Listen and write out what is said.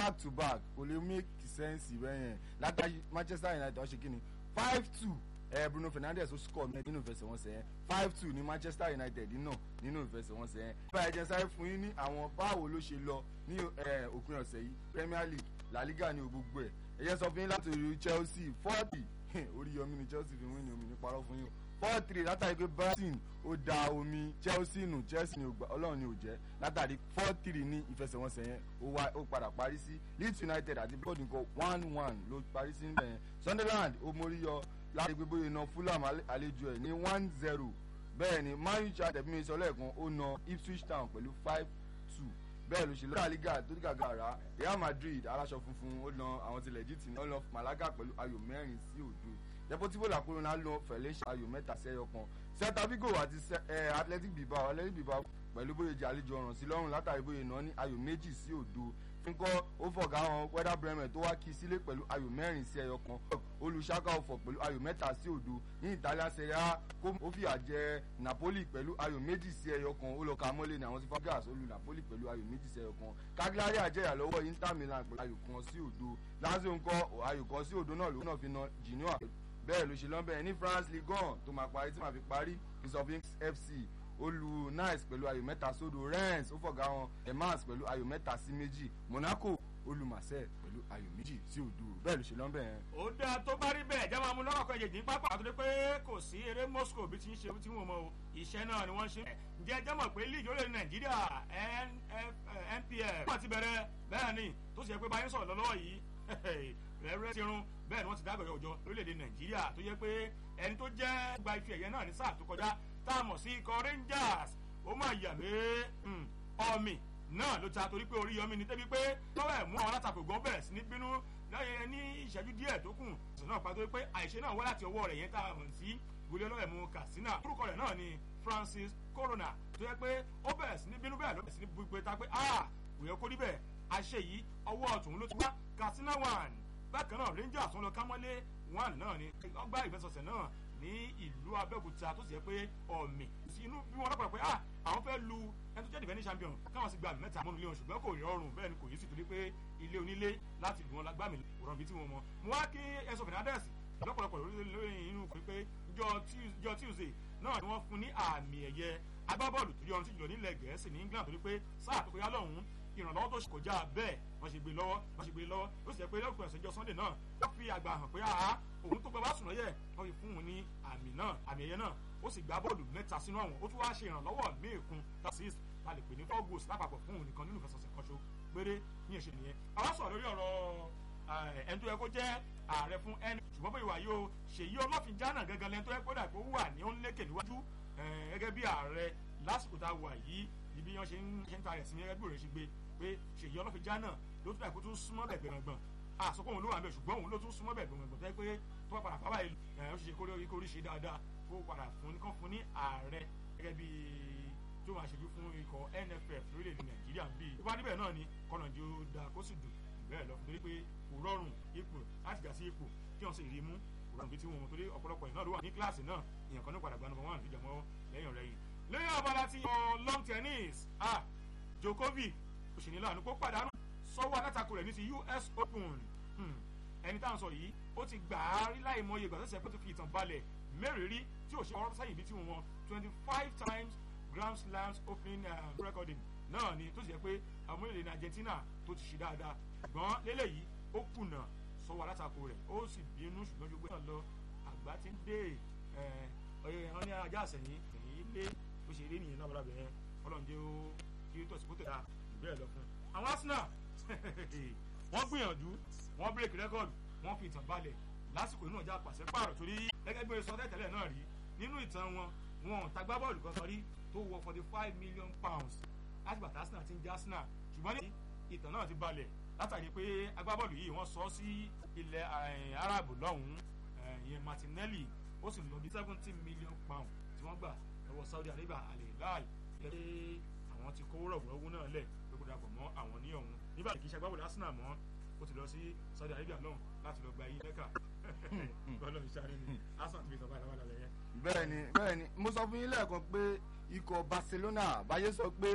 back to back kò lè make sense bẹ́yẹn látàrí manchester united wọ́n ṣe kí ni five two ẹ bruno fernandes ó score mẹ́rin nínú ìfẹsẹ̀wọnsẹ̀ yẹn five two ní manchester united náà nínú ìfẹsẹ̀wọnsẹ̀ yẹn. bá ẹ jẹ́ sáré fún yín ní àwọn báwo ló ṣe lọ ní òpin ọ̀sẹ̀ yìí premier league la liga ní gbogbo ẹ̀ ẹ jẹ́ sọ fún yín láti orí chelsea forty orí yọmí ni chelsea fi wín ní omi ní parọ́ fún yín four three látàrí pé brighton ó da omi chelsea nù chelsea ní ọlọ́run ní ò jẹ́ látàrí four three ní ìfẹsẹ̀wọnsẹ̀ yẹn ó padà parí sí leeds united àti bọ́ọ̀dù nǹkan one one ló parí sí níbẹ̀ yẹn sunderland ó mórí yọ láti gbé bóyá iná fulham àlejò ẹ̀ ní one zero bẹ́ẹ̀ ni man u chat ẹ̀bí mi sọ lẹ́ẹ̀kan ó na ipswich town pẹ̀lú five two bẹ́ẹ̀ ló ṣe lọ́dà liga tó ní gàgà rà real madrid aláṣọ funfun ó na àwọn tilẹ̀ jí tì ní ó na malaga pẹ̀lú ayò mẹ́rin sí òdo deportivo la corona lọ fẹ̀lẹ́ṣẹ̀ ayò mẹ́ta sí ẹyọ kan celta vigo àti athletic bilbao athletic bilbao pẹ̀lú bóyá jẹ́ àlejò ọ̀ràn sí lọ́rùn látàrí bóyá iná ní ayò méjì sí òdo fúnkọ́ ó fọ̀gá wọn wẹ́dà bremen tó wá kí sílé pẹ̀lú ayò mẹ́rin sí ẹyọ kan olùṣàkà ọ̀fọ̀ pẹ̀lú ayò mẹ́ta sí òdo ní ìtàlá serie a ó fìyà jẹ napoli pẹ̀lú ayò méjì sí ẹyọ kan ó lọ ka mọ́lẹ̀ ní àwọn tí fagras olù napoli pẹ̀lú ayò méjì sí ẹyọ kan cagliari àjẹyà lọ́wọ́ inter milan pẹ̀lú ayò kan sí òdo lazio ńkọ́ ayò kan sí òdo náà ló náà fi na genoa bẹ́ẹ̀ ló ṣe lọ́nbẹ̀ ní france ligue one tó máa parí tí màá fi parí christophe fc olù nice pẹ̀lú ayò mẹ́ta sódò rennes ó fọ̀gá wọn emans pẹ̀lú ayò mẹ́ta sí méjì monaco olù marseille pẹ̀lú ayò méjì sí òdo bẹ́ẹ̀ ló ṣe lọ́nbẹ̀ yẹn. ó dáa tó bá rí bẹ́ẹ̀ jẹ́ máa mú lọ́rọ̀ kan èjèèjì ní pápá àtúndé pé kò sí eré moscow bí ti ń ṣe tí wọ́n mọ o iṣẹ́ náà ni wọ́n ṣe. ǹjẹ́ jẹ́ mọ̀ pé league orílẹ̀ nàìjíríà npf wọ́n ti bẹ̀rẹ̀ bẹ́ẹ̀ ni tó sì yẹ pé báyìí sọ̀rọ̀ lọ́wọ́ yìí rẹ́rẹ́ ti rún bẹ́ẹ̀ ni wọ́n ti dágbẹ̀rẹ̀ òjò lórílẹ̀‐èdè nàìjíríà tó yẹ pé ẹni tó jẹ́ gba ife ẹ̀yẹ náà ní sáà tó kọjá tá a mọ̀ sí ikọ̀ rangers ó máa yà mí ọ̀mì náà ló ta torí pé orí yọmí ni débi pé lọ́wọ́ ẹ̀ mú àwọn alátakò gan bẹ̀rẹ̀ sí ní bínú lọ́yẹ ní ìṣẹ́jú díẹ̀ tó kù sọ náà pàtó pé àìṣe náà wá láti ọwọ́ rẹ̀ yẹn tá a mọ̀ sí gbélé ọlọ́wọ́ ẹ̀ mú katsina orúkọ rẹ̀ náà ni francis corona tó yẹ pé ó bẹ̀rẹ̀ sí ní bínú bẹ́ẹ̀ ló bẹ̀rẹ̀ sí ní bú pé ta pé ah kò yẹ kó rí bẹ́ẹ̀ àṣẹ yìí ọwọ́ ọ̀tún ló ti wá katsina one bákan náà rangers wọn lọ kámọ́lé one náà ni ọgbà ìfẹsọ̀sẹ̀ náà ní ìlú abẹ́òkúta tó sì yẹ pé ọ̀mì sí inú bí wọn lọ́pọ̀ pé ah àwọn fẹ́ lu ẹni tó jẹ́ defending champion káwọn sì gba àmì mẹ́ta mọ́nu ilé wọn ṣùgbọ́n kò rọrùn bẹ́ẹ̀ ni kò yí sí torí pé ilé onílé láti lù wọn lágbàmì rọrùn bí tí wọn mọ mo wá kí ẹsọ fernandez lọ́pọ̀lọpọ̀ lórí inú pé pé jọ tuesday náà ni wọ́n fún ní àmì ẹ̀yẹ agbábọ́ọ̀lù tó yọrùn sí jùlọ nílẹ̀ gẹ̀ẹ́sì ní england torí pé sáà tó kọjá lọ́hùn-ún ìrànlọ́wọ́ tó kọjá bẹ́ẹ̀ wọ́n ṣe gbé lọ́wọ́ wọ́n ṣe gbé lọ́wọ́ ó sì yẹ pé lọ́kùnrin ọ̀sẹ̀ jọ sunday náà wọ́n fi àgbà hàn pé àá òun tó gba bá sùn lọ́yẹ̀ wọ́n fi fún un ní àmì náà àmì ẹ̀yẹ náà ó sì gbá bọ́ọ̀lù mẹ́ta sínú àwọn ó tún wá ṣe ìrànlọ́wọ́ míìkun tasis ta lè pè ní four goals lápapọ̀ fún òun nìkan nínú ìfẹsọ̀sẹ̀ kan ṣo péré ní èṣe nìyẹn àwọn sọ̀rọ̀ lórí ọ̀rọ̀ ẹni tó yẹ kó jẹ́ ààrẹ fún ẹni ṣùgbọ́n bóyá wàá yóò ṣèyí ọlọ́fin jánà gangan lẹ́ni tó yẹ kó dà kó wà ní ó ń lékè níwájú gẹ́gẹ́ bí ààrẹ lásìkò tá a wà yìí ibi wọn ṣe ń ṣe ń ta rẹ̀ sí gẹ́gẹ́ bí òrè ṣe gbé pé ṣèyí ọlọ́fin jánà ló tún dà kó tún súnmọ́ bẹ̀ gbẹ̀rọ̀gbọ̀n àsopọ̀ òun ló wà ń bẹ̀ ṣùgbọ́n òun ló tún súnmọ́ bẹ̀ gbẹ̀rọ̀gbọ̀n tẹ́ pé tó bá padà fábà yìí ó ṣe kó lórí kórí ṣe dáadáa kó padà fún ní kán fún ní ààrẹ gẹ́gẹ́ bí tó máa ṣèjú fún ikọ̀ nff lórílẹ̀‐èdè nàìjíríà ń bí i wá níbẹ̀ náà ni kọ́nàjì ó da kó sì dùn bẹ́ẹ̀ lọ torí pé kò rọrùn ipò láti gà sí ipò kí wọ́n sì rí mú kò rọrùn bí tí wọn torí ọ̀pọ̀lọpọ̀ ìnáà ló wà ní kíláàsì náà èèyàn kan ní padà gba number one fìjà mọ́ lẹ́yìn ọ̀rẹ́yìn lẹ́yìn abala ti long tennis ah Djokovic òṣèlú lànà kó pàdánù sọ́wọ́ alátakò rẹ̀ ní ti US Open ẹni táwọn sọ yìí ó ti gbà á rí láì mọye ìgbà tó ṣe pé tó fi ìtàn balẹ̀ mẹ́rìírí tí ò ṣe ọ̀rọ̀ sẹ́yìn bí tí wọn twenty five times Grand Slams opening um, recording náà ni tó sì yẹ pé àwọn orílẹ̀-èdè ní Argentina tó ti ṣe dáadáa ṣùgbọ́n lélẹ́yìí ó kùnà sọ́wọ́ alátakò rẹ̀ ó sì bínú ṣùgbọ́n gbogbo náà lọ àgbà ti ń dé wọn ní ajá àsẹ̀yìn ẹ̀yìn ilé ó ṣe eré nìyẹn náà bọ́dà bẹ̀rẹ̀ ọlọ́njẹ́ ó kí ó tọ̀sí kó tẹ̀ dáa ìbéèrè lọ fún un. àwọn Arsenal wọ́n gbìyànjú wọ́n break record wọ́n fi ìtàn balẹ̀ lásìkò inú ọjà pàṣẹ pààrọ̀ torí gẹ́gẹ́ bí sọ tẹ́tẹ́lẹ̀ náà rí nínú ìtàn wọn wọn tagbá bọ́ọ̀lù kan sọrí tó wọ forty five million pounds láti bàtà Arsenal ti ń já Arsenal ṣùgbọ́n ní ìtàn náà ti balẹ̀ látàrí pé agbábọ́ọ̀lù yìí wọ́n sọ sí ilẹ̀ Arab lọ́hùn-ún ìyẹn Martinelli ó sì lọ bí seventy million pounds tí wọ́n gbà lọ́wọ́ Saudi Arabia Al-Hilal lẹ́yìn àwọn ti kówó rọ̀gbọ̀rọ̀wọ́ náà lẹ̀ pé kó dàpọ̀ mọ́ àwọn ní ọ̀hún nígbà tí kì í ṣe agbábọ́ọ̀lù Arsenal mọ́ ó ti lọ sí Saudi Arabia lọ́hùn láti lọ gba iye mẹ́kà bọ́ọ̀lù ìṣàrí ni Arsenal ti fi sọ̀bá ìlàwọ̀ lálẹ́ yẹn. bẹ́ẹ̀ni bẹ́ẹ̀ni mo sọ fún yín lẹ́ẹ̀kan pé ikọ̀ Barcelona báyé sọ pé